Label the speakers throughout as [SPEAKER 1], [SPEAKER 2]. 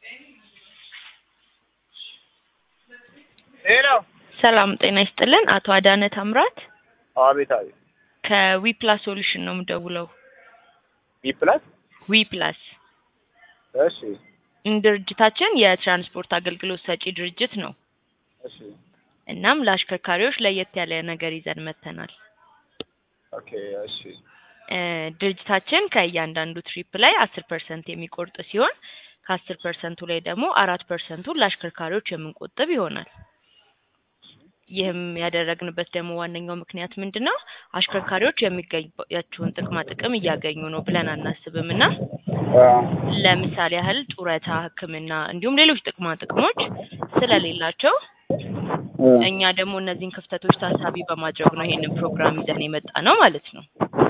[SPEAKER 1] ሄሎ
[SPEAKER 2] ሰላም ጤና ይስጥልን። አቶ አዳነ ታምራት
[SPEAKER 1] አቤት አቤት
[SPEAKER 2] ከዊፕላስ ሶሉሽን ነው የምደውለው።
[SPEAKER 1] ቢ ፕላስ
[SPEAKER 2] ዊፕላስ
[SPEAKER 1] እሺ
[SPEAKER 2] ድርጅታችን የትራንስፖርት አገልግሎት ሰጪ ድርጅት ነው።
[SPEAKER 1] እሺ
[SPEAKER 2] እናም ለአሽከርካሪዎች ለየት ያለ ነገር ይዘን መጥተናል።
[SPEAKER 1] ኦኬ እሺ
[SPEAKER 2] እ ድርጅታችን ከእያንዳንዱ ትሪፕ ላይ አስር ፐርሰንት የሚቆርጥ ሲሆን ከአስር ፐርሰንቱ ላይ ደግሞ አራት ፐርሰንቱን ለአሽከርካሪዎች የምንቆጥብ ይሆናል። ይህም ያደረግንበት ደግሞ ዋነኛው ምክንያት ምንድን ነው? አሽከርካሪዎች የሚገባቸውን ጥቅማ ጥቅም እያገኙ ነው ብለን አናስብም እና
[SPEAKER 1] አ
[SPEAKER 2] ለምሳሌ ያህል ጡረታ፣ ሕክምና እንዲሁም ሌሎች ጥቅማ ጥቅሞች ስለሌላቸው
[SPEAKER 1] አ
[SPEAKER 2] እኛ ደግሞ እነዚህን ክፍተቶች ታሳቢ በማድረግ ነው ይሄንን ፕሮግራም ይዘን የመጣ ነው ማለት ነው።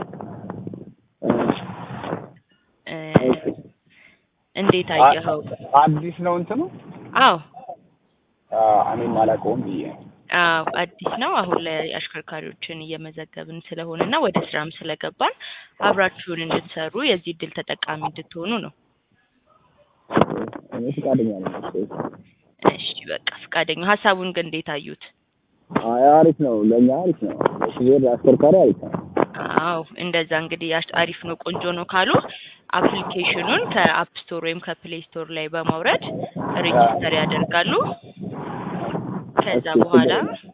[SPEAKER 2] እ እንዴት አየኸው?
[SPEAKER 1] አዲስ ነው እንትኑ
[SPEAKER 2] አዎ
[SPEAKER 1] አ እኔም አላውቀውም ብዬ ነው።
[SPEAKER 2] አዎ አዲስ ነው። አሁን ላይ አሽከርካሪዎችን እየመዘገብን ስለሆነ እና ወደ ስራም ስለገባን አብራችሁን እንድትሰሩ የዚህ እድል ተጠቃሚ እንድትሆኑ ነው።
[SPEAKER 1] እኔ ፈቃደኛ ነኝ።
[SPEAKER 2] እሺ በቃ ፈቃደኛ ሀሳቡን ግን እንዴት አዩት?
[SPEAKER 1] አይ አሪፍ ነው፣ ለእኛ አሪፍ ነው። ሹፌር አሽከርካሪ አሪፍ ነው።
[SPEAKER 2] አዎ እንደዛ እንግዲህ አሽ- አሪፍ ነው ቆንጆ ነው ካሉ አፕሊኬሽኑን ከአፕ ስቶር ወይም ከፕሌይ ስቶር ላይ በማውረድ ሬጂስተር ያደርጋሉ። ከዛ
[SPEAKER 1] እሺ፣
[SPEAKER 2] በኋላ
[SPEAKER 1] ችግር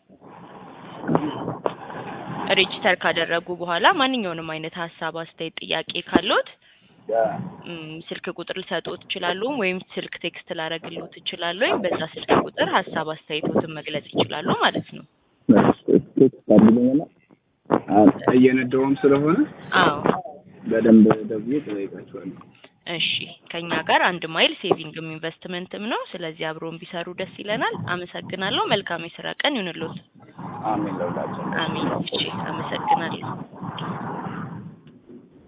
[SPEAKER 2] ሬጂስተር ካደረጉ በኋላ ማንኛውንም አይነት ሀሳብ፣ አስተያየት፣ ጥያቄ ካለዎት ም፣ ስልክ ቁጥር ልሰጥዎት እችላለሁ ወይም ስልክ ቴክስት ላደርግልዎት እችላለሁ ወይም በዛ ስልክ ቁጥር ሀሳብ አስተያየቶትን መግለጽ ይችላሉ ማለት ነው።
[SPEAKER 1] ቴክስት አድርገኝና አሁን እየነዳሁም ስለሆነ
[SPEAKER 2] አዎ
[SPEAKER 1] በደንብ ደውዬ እጠይቃቸዋለሁ።
[SPEAKER 2] እሺ ከኛ ጋር አንድ ማይል ሴቪንግም ኢንቨስትመንትም ነው። ስለዚህ አብሮን ቢሰሩ ደስ ይለናል። አመሰግናለሁ። መልካም የስራ ቀን ይሁንልዎት።
[SPEAKER 1] አሜን ለሁላችን።
[SPEAKER 2] አሜን። እሺ አመሰግናለሁ።